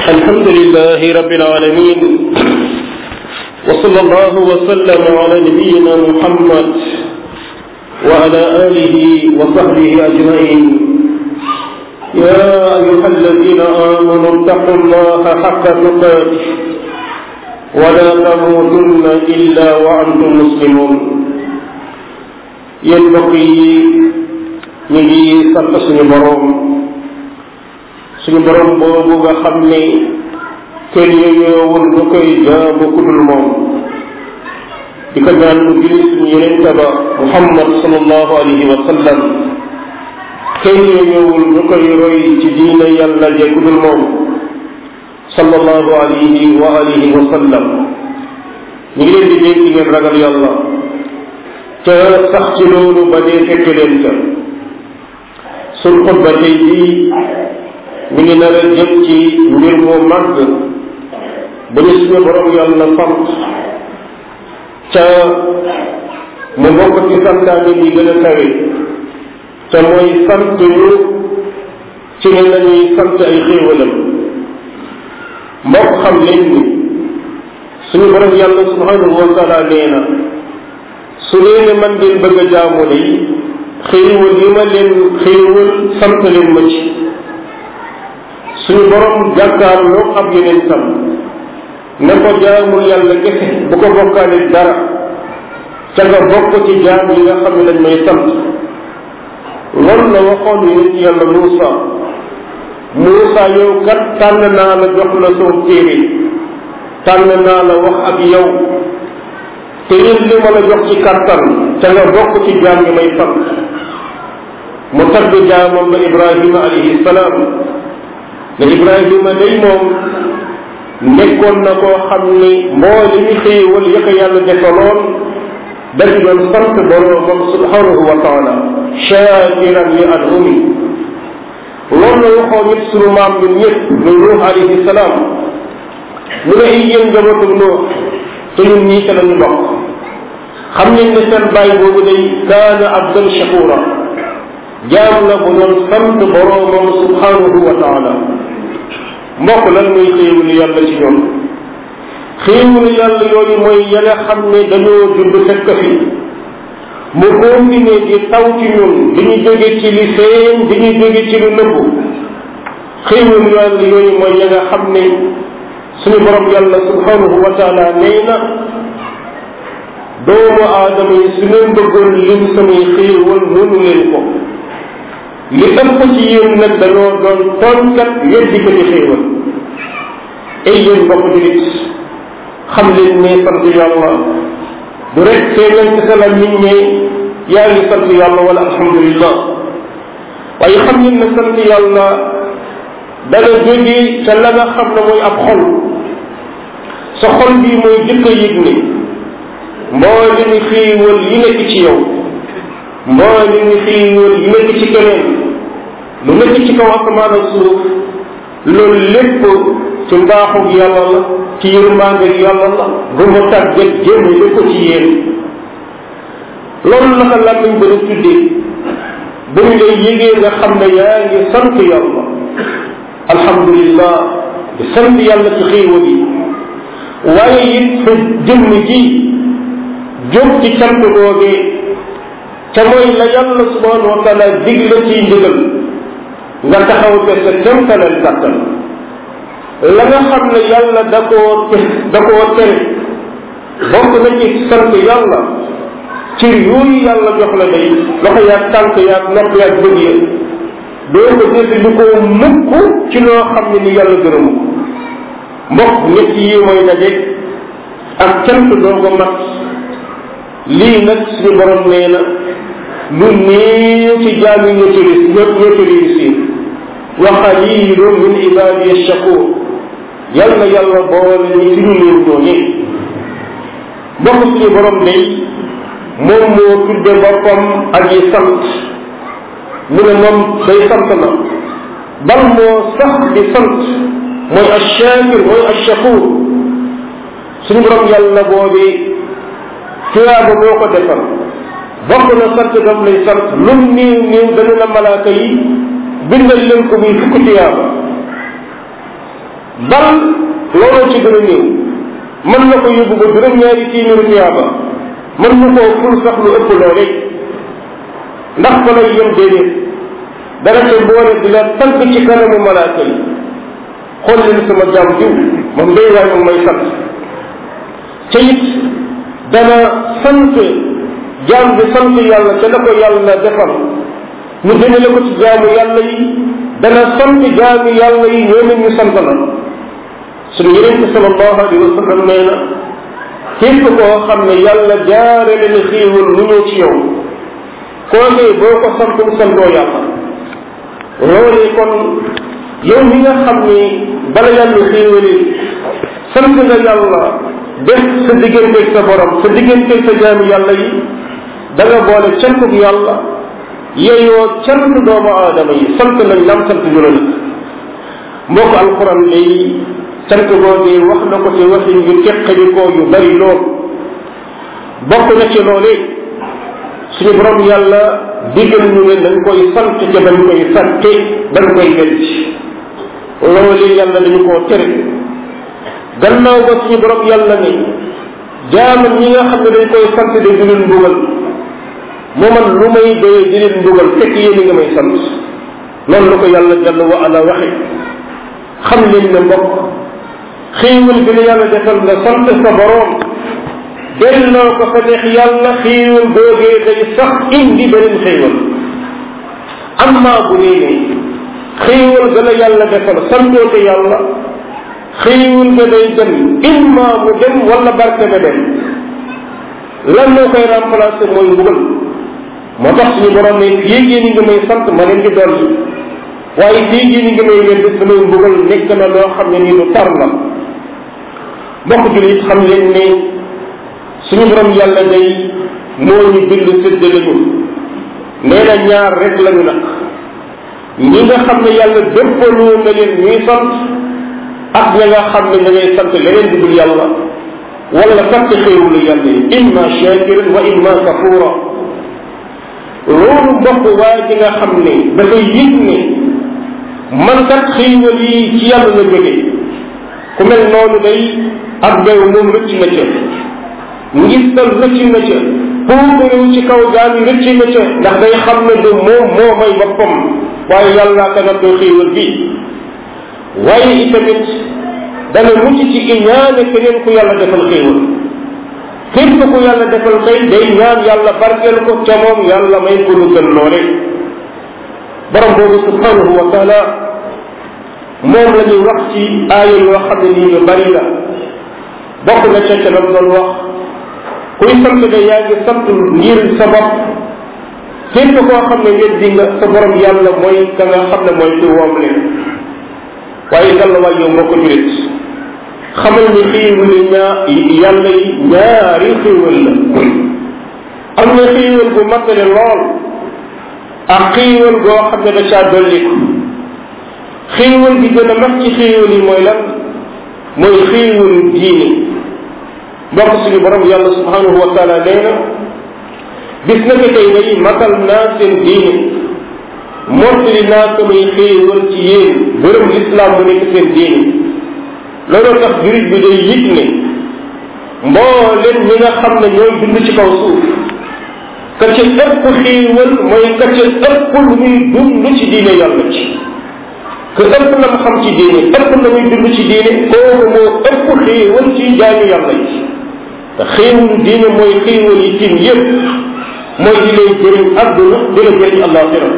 الحمد لله رب العالمين وصلى الله وسلم على نبينا محمد وعلى آله وصحبه أجمعين يا أيها الذين آمنوا اتقوا الله حق تقاته ولا تموتن إلا وأنتم مسلمون yéen mbokk yi ñu ngi sant suñu boroom suñu boroom boobu nga xam ne kenn yooyoowul lu koy jaamu ku dul moom di ko ñaan mu julli suñu yeneen ba Muhammad sallallahu alayhi wa sallam kenn yooyoowul lu koy roy ci diine yàlla je ku dul moom sallallahu alayhi wa alihi wa sallam ñu ngi leen di dénk ngeen ragal yàlla te sax ci loolu ba dee fekk leen ca suñ xutba tey jii mi ngi nar a jëm ci mbir mu màgg bu ñu suñu borom yàlla sant ca mu bokk ci santaane yi gën a kawe te mooy sant ñu ci ne lañuy sant ay xéewalam mbokk xam leen ni suñu borom yàlla subhanahu wa taala nee na su leen ne man ngeen bëgg a jaamu de xéewal yi ma leen xéewal sant leen ma ci suñu borom jàkkaarloo ab yeneen sam ne ko jaamul yàlla kese bu ko bokkaale dara ca nga bokk ci jaam yi nga xam ne dañ may sant loolu la waxoon yonent yàlla Muusa Muusa yow kat tànn naa la jox la soo téere tànn naa la wax ak yow te yéen li ma la jox ci kattan te nga bokk ci jaam yi may sant mu tagg jaamam ba Ibrahima alayhi salaam ne Ibrahima day moom nekkoon na koo xam ni moo li ñu xéewal ya ko yàlla defaloon dañ doon sant boroomam subhanahu wa taala shakiran li anumi loolu la waxoo nit sunu maam ñun ñëpp muy Nuux alayhi salaam mu ne ay yéen njabootu Nuux te ñun ñii ca lañu bokk xam ngeen ne seen bàyyi boobu day kaana abdan shakura jaam la bu doon sant boroomam subhanahu wa taala mbokk lan mooy xéewalu yàlla ci ñoom xéewalu yàlla yooyu mooy ya nga xam ne dañoo judd fekk fi mu continué di taw ci ñun di ñu jóge ci li feeñ di ñu jóge ci lu nëbbu xéewalu yàlla yooyu mooy ya nga xam ne suñu borom yàlla subhanahu wa taala nee na doomu aadama yi su ngeen bëggoon lim samay xéewal mënu leen ko li ëpp ci yéen nag dañoo doon tooñkat weddi ko ci xéewal ay yéen mbokk julit xam leen ne sant yàlla du rek feeñal ci sa la nit ñi yaa ngi sant yàlla wala alhamdulillah waaye xam ngeen ne sant yàlla dana jóge ca la nga xam ne mooy ab xol sa xol bii mooy jëkk a yëg ne mboolem xiiwal yi nekk ci yow mboolem xiiwal yi nekk ci keneen lu nekk ci kaw asamaan ak suuf loolu lépp ci mbaaxu yàlla la ci yërmande yàlla la bu ma tàggat jëmale ko ci yéen loolu naka lan lañ gën a tuddee bu ñu lay yëgee nga xam ne yaa ngi sant yàlla alhamdulillah di sant yàlla ci xiiwal yi waaye it sa jëmm ji jóg ci cant googee ca mooy la yàlla subhanahu wa taala dig la ciy ndigal nga taxaw te sa kémtaleel kàttan la nga xam ne yàlla da koo da koo tere bokk na ci sant yàlla cër yooyu yàlla jox la day loxo yaag tànk yaag nopp yaag bëgg ya doo ko jëfe lu ko mukk ci loo xam ne ni yàlla gërëmu ko mbokk ñett yi mooy daje ak cant doo ko mat lii nag suñu borom nee na lu néew ci jaam yi ñoo ci ñoo ñoo ci réussir wa qalilun min ibadiya shakur yal na yàlla boole ñi ci ñu néew ñooñe mbokk suñu borom day moom moo tudde boppam ak yi sant mu ne moom day sant na bal moo sax di sant mooy ashakir mooy ashakur suñu borom yàlla boobee tuyaaba moo ko defal bokk na sant daf lay sant lum néew néew dana la malaaka yi bindal leen ko muy fukk tuyaaba bal looloo ci gën a néew mën na ko yóbbu ba juróom-ñaari téeméeri tuyaaba mën na koo ful sax lu ëpp loole ndax fa lay yem déedéet dara ca boole di la tagg ci kanamu malaaka yi xool leen sama jaam diw moom day waay moom may sant ca it dana sant jaam bi sant yàlla ca la ko yàlla defal ñu jëmale ko ci jaamu yàlla yi dana sant jaamu yàlla yi ñoom ñu sant la suñu yeneen bi sallallahu alayhi wa sallam nee na képp koo xam ne yàlla jaarale na xéewal mu ñëw ci yow kookee boo ko santul santoo yàlla loolee kon yow mi nga xam ni bala yàlla xéewali sant nga yàlla def sa digganteeg sa borom sa digganteeg sa jaami yàlla yi da nga boole cantuk yàlla yeyoo cant doomu aadama yi sant nañ lam sant ñu la nag mbokk alquran day sant googee wax na ko ci waxin yu teqalikoo yu bari lool bokk na ci loolee suñu borom yàlla digal ñu ne dañ koy sant ca dañ koy fàtte dañ koy wedd loolu yàlla dañu koo tere gannaaw ba suñu borom yàlla ne jaamam ñi nga xam ne dañ koy sant de di leen mbugal moo man lu may doyee di leen mbugal fekk yéen nga may sant noonu la ko yàlla jàll wa ala waxe xam leen ne mbokk xéewal bi la yàlla defal nga sant sa borom delloo ko fa neex yàlla xéewal googee day sax indi beneen xéewal amma bu dee ne xéewal ga la yàlla defal santoo ko yàlla xéewal ga day dem imma mu dem wala barke ba dem lan moo koy remplacer mooy mbugal moo tax suñu borom ne fii yéen ñi nga may sant ma leen di dolli waaye fii yéen ñi nga may wedd samay mbugal nekk na loo xam ne nii lu tar la mbokk julit xam leen ne suñu borom yàlla day moo ñu bind séddale ñu nee na ñaar rek lañu nag ñi nga xam ne yàlla déppaloo na leen ñuy sant ak ña nga xam ne ña ngay sant leneen di dul yàlla wala fàtte xéewulu yàlla yi imma shakiran wa imma kafura loolu mbokk waa ji nga xam ne dafay yëg ne man kat xéewal yi ci yàlla la jóge ku mel noonu day ak bew moom rëcc na ca ngistal rëcc na ca puukarew ci kaw gaal yi rëcc na ca ndax day xam ne du moom moo may boppam waaye yàlla ka nattoo xéewal bi waaye itamit dana mucc ci iñaane keneen ku yàlla defal xéewal képp ku yàlla defal tey day ñaan yàlla barkeel ko ca moom yàlla may ko lu gën loole borom boobu subhanahu wa taala moom la ñuy wax ci aaya yoo xam ne nii yu bari la bokk na ca ca lam doon wax kuy sant de yaa ngi sant ngir sa bopp képp koo xam ne weddi nga sa borom yàlla mooy ka nga xam ne mooy ku woom leen waaye yàlla waay yow moo ko julit xamal ni xiiwal ñaa yàlla yi ñaari xiiwal la am na xiiwal bu matale lool ak xiiwal goo xam ne da caa dolliku xiiwal bi gën a mag ci xiiwal yi mooy lan mooy xiiwalu diine mbokk suñu borom yàlla subhanahu wa taala nee na bis na ko tey day matal naa seen diine mottali naa samay xéewal ci yéen gërëm lislaam mu nekk seen diine looloo tax jurit bi day yëg ne mbooleen ñi nga xam ne ñooy dund ci kaw suuf ka ca ëpp xéewal mooy ka ca ëpp lu muy dund ci diine yàlla ci que ëpp la mu xam ci diine ëpp la muy dund ci diine kooku moo ëpp xéewal ci jaami yàlla yi te xéewalu diine mooy xéewal yi tim yépp mooy di lay jëriñ àdduna di la jëriñ àllaaxira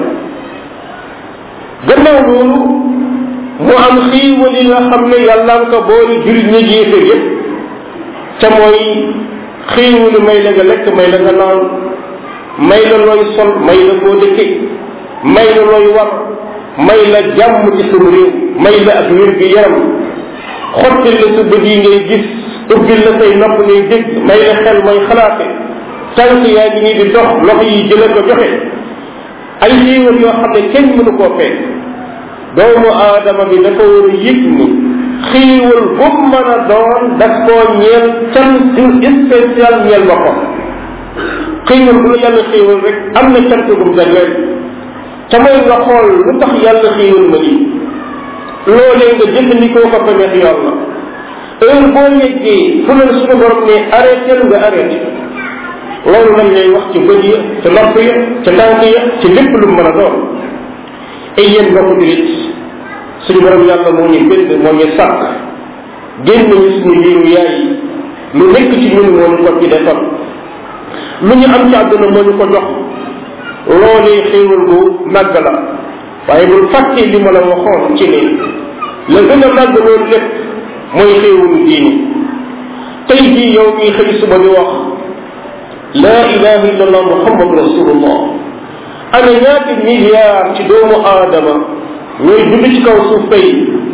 gannaaw loolu mu am xiiwal yi nga xam ne yàlla nga ko boole jullit ñi yéeféer yépp ca mooy xiiwalu may la nga lekk may la nga naan may la looy sol may la koo dëkke may la looy war may la jàmm ci sumu réew may la ak wér gi yaram xottil la sa bët yi ngay gis ubbil la say nopp ngay dégg may la xel mooy xalaate tànk yaa ngi nii di dox loxo yi jële ko joxe ay xiiwal yoo xam ne kenn mënu koo fekk doomu aadama bi dafa war a yëg ni xiiwal bu mën a doon daf koo ñeel cant spécial ñeel boppam xiiwal bu la yàlla xiiwal rek am na cant bu mu jagleel te mooy nga xool lu tax yàlla xiiwal ma lii loolee nga jëfandikoo ko fa neex yàlla heure boo yeggee fu leen suñu borom ne arrêté nga arrêté loolu lañ lay wax ci bët ya ca nopp ya ca tànk ya ci lépp lu mën a doon ay yéen mbokk julit suñu borom yàlla moo ñu bind moo ñu sàkk génn ñu suñu biiru yaay lu nekk ci ñun moo ñu ko ci defal lu ñu am ci àdduna moo ñu ko jox loolee xéewal gu màgg la waaye bul fàtte li ma la waxoon ci ne la gën a màgg loolu lépp mooy xéewalu diini tey jii yow mii xëy suba di wax laa ilaha illa allah muhammad rasulullah ana ñaati milliard ci doomu aadama ñooy dund ci kaw suuf tey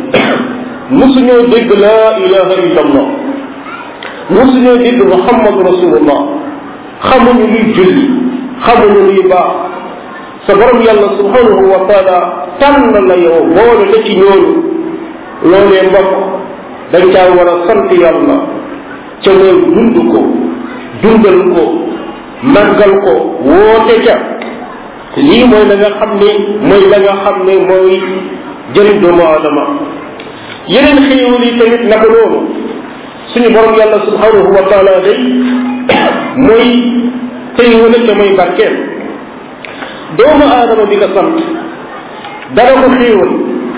musuñoo dégg laa ilaha illa allah musuñoo dégg muhammad rasulullah xamuñu luy julli xamuñu luy baax sa borom yàlla subhanahu wa taala tànn la yow boole la ci ñooñu loolee mbokk dañ caa war a sant yàlla ca mooy dund ko dundal ko màggal ko woote ca lii mooy la nga xam ne mooy la nga xam ne mooy jëriñ doomu aadama yeneen xéewal yi tamit naka noonu suñu borom yàlla subhanahu wa taala day mooy xéewale ca mooy barkeel doomu aadama bi nga sant dara ko xéewal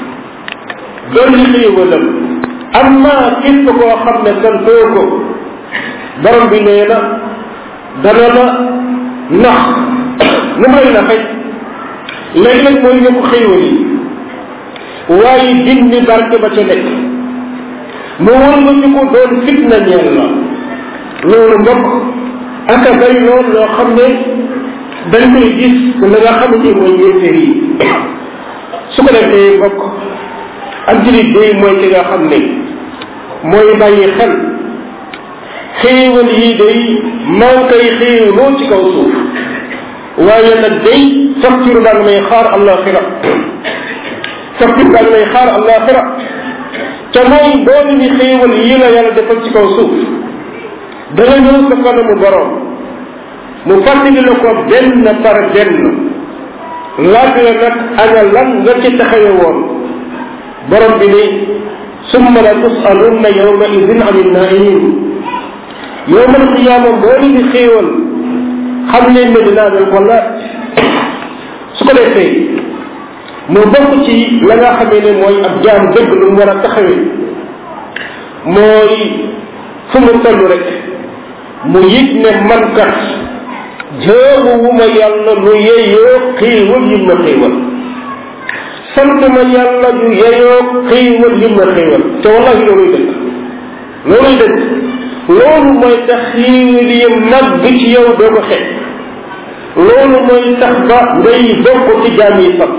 dolli xéewalam amma képp koo xam ne santoo ko borom bi nee na dana la nax nu may naxee léeg-léeg mooy yokk xéewal yi waaye dindi barke ba ca nekk mu wër nga ñu ko doon fitna ñeel la loolu mbokk ak a bay lool loo xam ne dañ koy gis la nga xam ne mooy yéeféer yi su ko defee mbokk ak julit day mooy ki nga xam ne mooy bàyyi xel xéewal yi day maa ngi koy xéewloo ci kaw suuf waaye nag day facture baa ngi may xaar alaxira facture baa ngi may xaar alaxira te mooy boole ni xéewal yi la yàlla defal ci kaw suuf dana ñëw sa kanamu borom mu fàttali la ko benn par benn laaj la nag ana lan nga ci taxawe woon borom bi ne summa la tusalunna yawma idin an innaimin yowmal qiyaama boole di xéewal xam leen ne dinaa leen ko laaj su ko defee mu bokk ci la nga xamee ne mooy ab jaam dëgg lu mu war a taxawee mooy fu mu toll rek mu yëg ne man kat jaamu wu ma yàlla lu yeyoo xéewal yi ma xéewal sant ma yàlla lu yeyoo xéewal yi ma xéewal te wallahi looluy dëgg looluy dëgg loolu mooy tax xéewal yi màgg ci yow doo ko xeeb loolu mooy tax ba ngay bokk ci jaam yi sant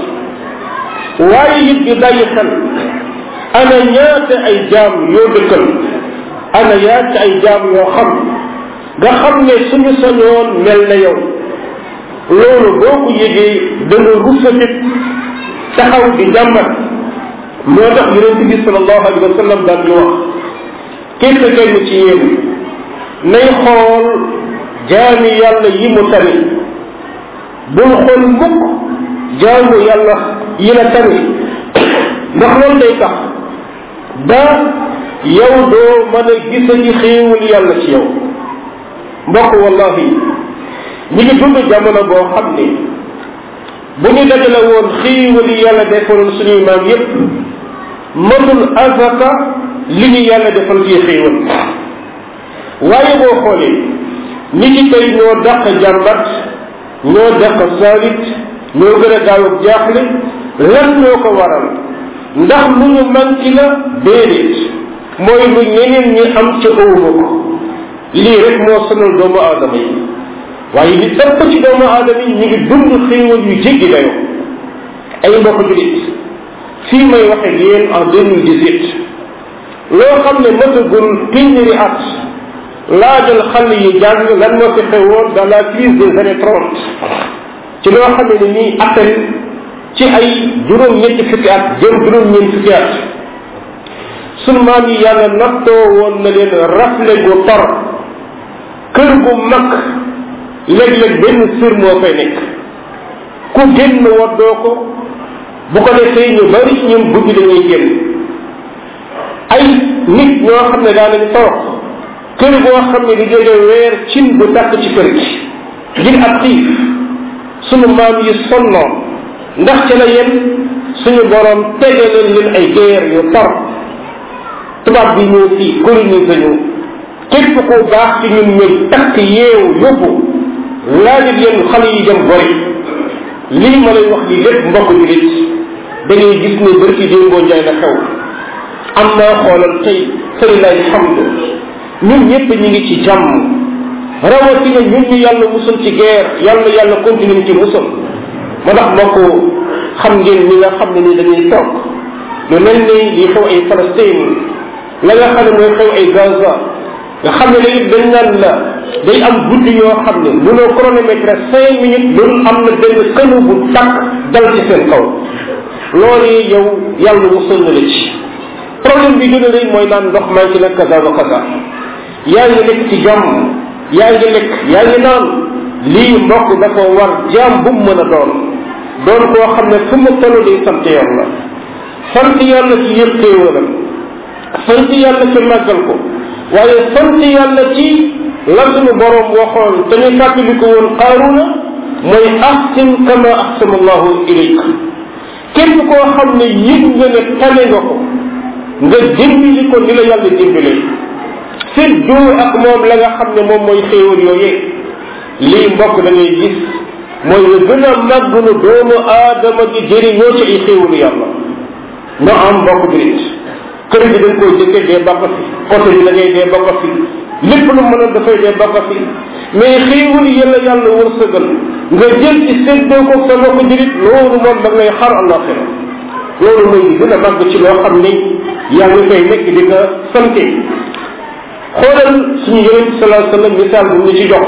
waaye it di bàyyi xel ana ñaata ay jaam yoo dëkkal ana ñaata ay jaam yoo xam nga xam ne suñu sañoon mel na yow loolu boo ko yëgee da nga rusatit taxaw di jàmbat moo tax yonent bi sallallahu alayhi wa sallam daan ñu wax képp kenn ci yéen nay xool jaami yàlla yi mu tani bul xool mukk jaamu yàlla yi la tani ndax loolu day tax ba yow doo mën a gisa ci xéewal yàlla ci yow mbokk wallahi ñi ngi dund jamono boo xam ne bu ñu dajale woon xéewal yi yàlla defaloon suñuy maam yépp matul azaka li ñu yàlla defal ci xéewal waaye boo xoolee ñi ci tey ñoo dàq jàmbat ñoo dàq saalit ñoo gën a gaaw ak jaaxle lan ñoo ko waral ndax lu ñu manki la déedéet mooy lu ñeneen ñi am ca ëwma ko lii rek moo sonal doomu aadama yi waaye li ëpp ci doomu aadama yi ñu ngi dund xéewal yu jéggi dayoo ay mbokk julit fii may waxe yéen en deux mille dix huit loo xam ne matagul téeméeri at laajal xale yi jàng lan moo fi xewoon dans la crise des années trente ci loo xam ne nii appel ci ay juróom-ñetti fukki at jëm juróom-ñeent fukki at sunu maam yi yàlla nattoo woon na leen rafle gu tor kër gu mag léeg-léeg benn sër moo fay nekk ku génn waddoo ko bu ko defee ñu bari ci ñun guddi dañuy génn ay nit ñoo xam ne daanañ toog kër boo xam ne di jóge weer cin bu tàkk ci kër gi ngir ab xiif sunu maam yi sonnoon ndax ca la yem suñu borom tege leen leen ay guerre yu tar tubaab bi ñëw fii colonise ñu képp ku baax ci ñun ñëw takk yeewu yóbbu laajit yéen xale yi dem bori lii ma lay wax lii lépp mbokk julit da ngay gis ne bërki démboo njaay la xew am naa xoolal tey falilahi alhamdu ñun ñëpp ñu ngi ci jàmm rawatina ñun ñu yàlla musul ci guerre yàlla yàlla continue ci musul ma ndax mbokk xam ngeen ñi nga xam ne ni dañuy toog lu mel ni li xew ay Palestine la nga xam ne mooy xew ay Gaza nga xam ne léegi dañ naan la day am guddi yoo xam ne mënoo chronomètre cinq minutes loolu am na benn kënu bu takk dal ci seen kaw loolu yow yàlla musal na la ci problème bi gën a rëy mooy naan ndox manqué na kaza wa kaza yaa ngi nekk ci jàmm yaa ngi lekk yaa ngi naan lii mbokk dafa war jaam bu mu mën a doon doon koo xam ne fu mu toll day sant yàlla sant yàlla ci yëpp xéewalam sant yàlla ci màggal ko waaye sant yàlla ci la suñu borom waxoon te ñu fàttali ko woon qaaruna mooy ahsin kama ahsana allahu ilayk képp koo xam ne yëg nga ne tane nga ko nga dimbali ko ni la yàlla dimbalee séddoo ak moom la nga xam ne moom mooy xéewal yooyee lii mbokk da ngay gis mooy la gën a màgg nu doomu aadama di jëriñoo ci ay xéewalu yàlla nga am mbokk jurit kër gi dañ koy jëkke dee bokk fi oto bi da ngay dee bokk fi lépp lu mën a dafay dee bokk fi mais xéewal yàlla yàlla wërsëgal nga jël ci séddoo ko sa mbokk jurit loolu moom da ngay xar àllaaxira loolu mooy li gën a màgg ci loo xam ni yaa ngi koy nekk di ko sante xoolal suñu yonent bi salaa sallam misaal bu ñu ci jox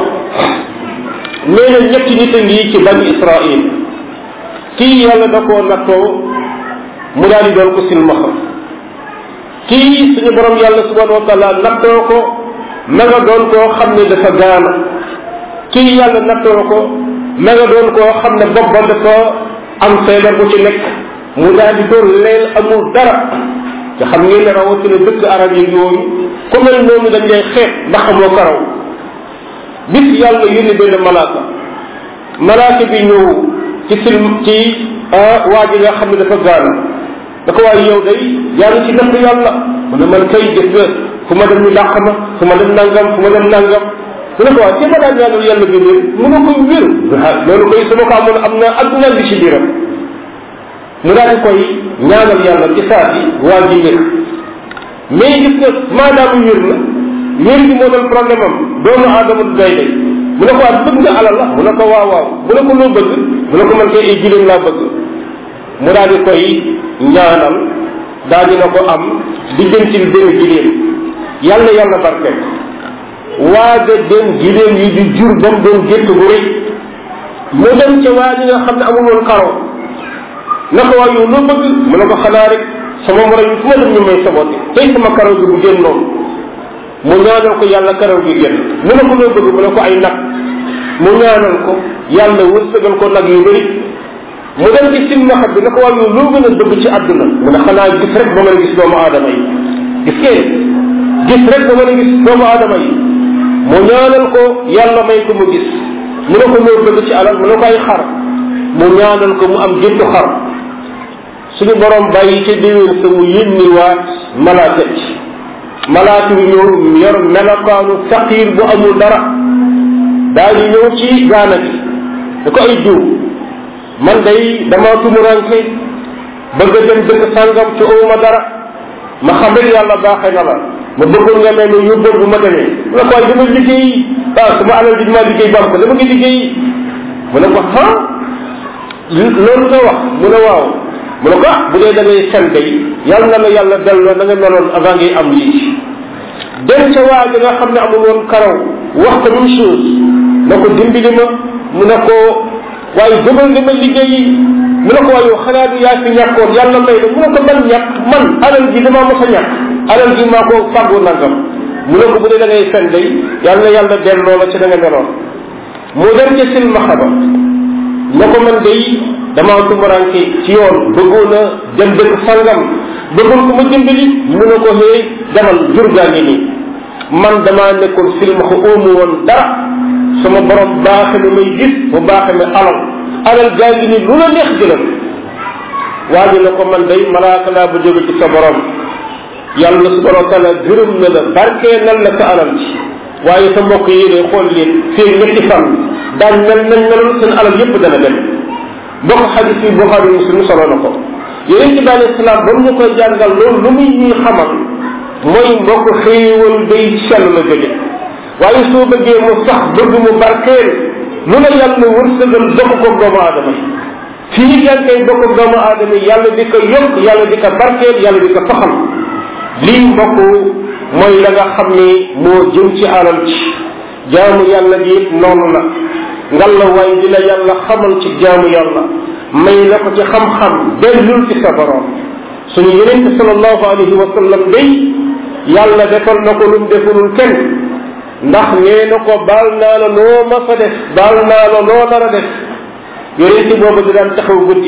nee na ñetti nit a ngi ci bani israil kii yàlla da koo nattoo mu daal di doon ko silmaxa kii suñu borom yàlla subhanahu wa taala nattoo ko ma nga doon koo xam ne dafa gaana kii yàlla nattoo ko ma nga doon koo xam ne bopp ba dafa am feebar bu ci nekk mu daal di doon leel amul dara te xam ngeen ne rawatina dëkk arab yi yooyu ku mel noonu dañ lay xeet ndax amoo karaw bis yàlla yónni benn malaaka malaaka bi ñëw ci film ci waa ji nga xam ne dafa gaana da ko waaye yow day yaa ngi ci dëkk yàlla mu ne man kay gis nga fu ma dem ñu dàq ma fu ma dem nangam fu ma dem nangam mu ne ko waaye ci ma daan ñaanal yàlla bi wér mu ne ko wér loolu koy su ma ko amoon am na adduna bi ci biiram mu daal di koy ñaanal yàlla ci saa si waa ji wér mais gis nga maadaama wér na wér gi moo doon problème am doomu aadama du day day mu ne ko waat bëgg nga alal la mu ne ko waaw waaw mu ne ko loo bëgg mu ne ko man kay ay giléem laa bëgg mu daal di koy ñaanal daal dina ko am diggantil benn giléem yàlla yàlla barkeel waaga dem giléem yi di jur ba mu doon gétt bu rëy mu dem ca waa ji nga xam ne amul woon karo na ko waa yow loo bëgg mu ne ko xanaa rek sama morom yi fu ma dem ñu may saboté tey sama karaw gi bu génnoon mu ñaanal ko yàlla karaw gi génn mu ne ko loo bëgg mu ne ko ay nag mu ñaanal ko yàlla wërsëgal ko nag yu bëri mu dem ci silmaxa bi na ko waa yow loo gën a bëgg ci àdduna mu ne xanaa gis rek ba mën a gis doomu aadama yi gis ngeen gis rek ba mën a gis doomu aadama yi mu ñaanal ko yàlla may ko mu gis mu ne ko loo bëgg ci alal mu ne ko ay xar mu ñaanal ko mu am géntu xar suñu borom bàyyi ca déwén sa mu yónni waat malaaka ci malaaka bi ñëw yor melokaanu faqiir bu amul dara daal di ñëw ci gaana gi da ko ay diw man day dama tumuranke bëgg a dem dëkk sàngam ci awma dara ma xam rek yàlla baaxee na la ma bëggoon nga mel ne yóbbal bu ma demee mu ne ko waaye dama liggéey ah sama alal ji dama liggéey ba am ko dama ngi liggéey mu ne ko ah loolu nga wax mu ne waaw mu ne ko ah bu dee da ngay fen day yàlla na la yàlla delloo na nga meloon avant ngay am lii dem ca waa ji nga xam ne amul woon karaw wax ko même chose na ko dimbali ma mu ne ko waaye jógal nga ma liggéeyi mu ne ko waaye yow xanaa du yaa fi ñàkkoon yàlla may la mu ne ko man ñàkk man alal ji damaa mos a ñàkk alal ji maa ko fàggu nangam mu ne ko bu dee da ngay fen day yàlla na yàlla delloo la ci da nga meloon mu dem ca silmaxa ba na ko man day damaa tumuranke ci yoon bëggoon a dem dëkk sangam bëggoon ko ma dimbali mu ne ko xëy demal jur gaa ngi nii man damaa nekkoon silmaxa óomu woon dara sama borom baaxe ne may gis mu baaxe ne alal alal gaa ngi nii lu la neex jëlal waa ji ne ko man day malaaka laa bu jóge ci sa borom yàlla subhanahu wa taala gërëm na la barkee nal la sa alal ci waaye sa mbokk yi ne xool leen fii ñetti fan daan mel nañ meloon seen alal yépp dana dem mbokk xadis yi Buxaari Muslim solo na ko yonente bi alayhi salaam ba mu ñu koy jàngal loolu lu muy ñuy xamal mooy mbokk xéewal day sell la jóge waaye soo bëggee mu sax bëgg mu barkeel lu la yàlla wërsëgal jox ko doomu aadama yi fii yaa ngi koy bokk doomu aadama yi yàlla di ko yokk yàlla di ko barkeel yàlla di ko saxal lii mbokk mooy la nga xam ni moo jëm ci alal ci jaamu yàlla gi it noonu la ngalla waay di la yàlla xamal ci jaamu yàlla may la ko ci xam-xam dellul ci sa borom suñu yenente sallallahu alayhi wa sallam day yàlla defal na ko lum defulul kenn ndax nee na ko baal naa la loo ma fa def baal naa la loo nar a def yonente boobu di daan taxaw guddi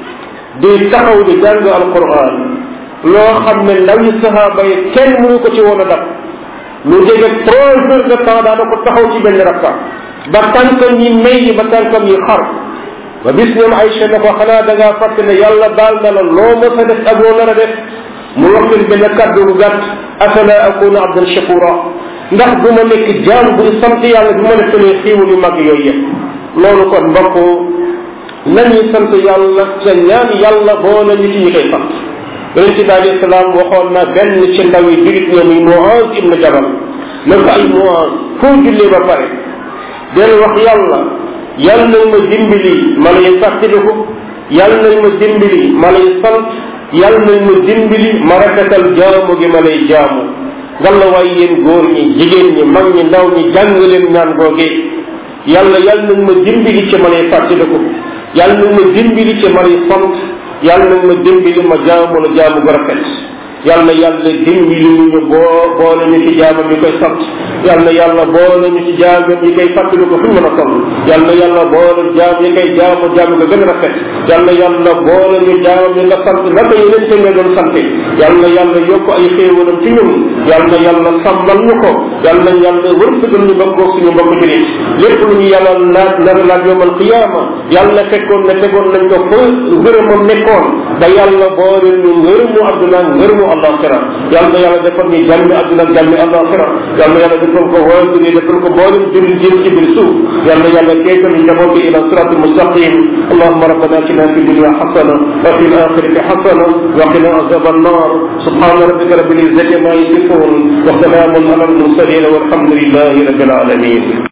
di taxaw di jàng alquran loo xam ne ndaw yi sahaaba yi kenn mënu ko ci woon a dab lu jege trois heures de temps daana ko taxaw ci benn rakka ba tànkam yi may yi ba tànkam yi xar ba bis ñoom Aïcha ne ko xanaa da ngaa fàtte ne yàlla baal na la loo ma sa def ak loo nar a def mu wax leen benn kàddu bu gàtt afala akuna abdan shakura ndax du ma nekk jaam buy sant yàlla bu ma defalee xiiwal yu mag yooyu yëpp loolu kon mbokk nañuy sant yàlla ca ñaan yàlla boo na ñu ci ñi koy sant yonente bi alayhi salaam waxoon na benn ci ndaw yi jurit ñoom yi Muaz ibn Jabal na ko ay Muaz foo jullee ba pare del wax yàlla yàlla nañ ma dimbali ma lay fàttaliku yàlla nañ ma dimbali ma lay sant yàlla nañ ma dimbali ma rafetal jaamu gi ma lay jaamu ngalla waay yéen góor ñi jigéen ñi mag ñi ndaw ñi jàng leen ñaan googee yàlla yàlla nañ ma dimbali ci ma lay fàttaliku yàlla nañ ma dimbali ci ma lay sant yàlla nañ ma dimbali ma jaamu la jaamu gu rafet yàlla yàlla dimbali ñu boo boole ñu ci jaamam yi koy sant yàlla yàlla boole ñu ci jaamam yi koy fàttali ko fu ñu mën a toll yàlla yàlla boole jaam yi koy jaamu jaamu nga gën a rafet yàlla yàlla boole ñu jaamam yi nga sant naka yeneen te nga doon sante yàlla yàlla yokk ay xéewalam ci ñun yàlla yàlla sàmmal ñu ko yàlla yàlla wërsëgal ñu bëggoog suñu mbokk julit lépp lu ñu yàlla laaj nar laaj yowmal qiyaama yàlla fekkoon ne tegoon nañ ko fa ngërëmam nekkoon ba yàlla boole ñu ngërëmu adduna ngërëmu alaxira yàlla yàlla defal ñu jàmmi adduna jàmmi alaxira yàlla yàlla defal ko waajur yi defal ko boolem jëriñ jëm ci biir suuf yàlla yàlla keetal ñu njaboot bi ila sirat almustaqim allahuma rabbana atina fi dunya xasana wa fi alaxirati xasana wa qina azab annar subhana rabbika rabbil izzati ma yasifun wa salamun ala almursalin walhamdulillahi rabbil alamin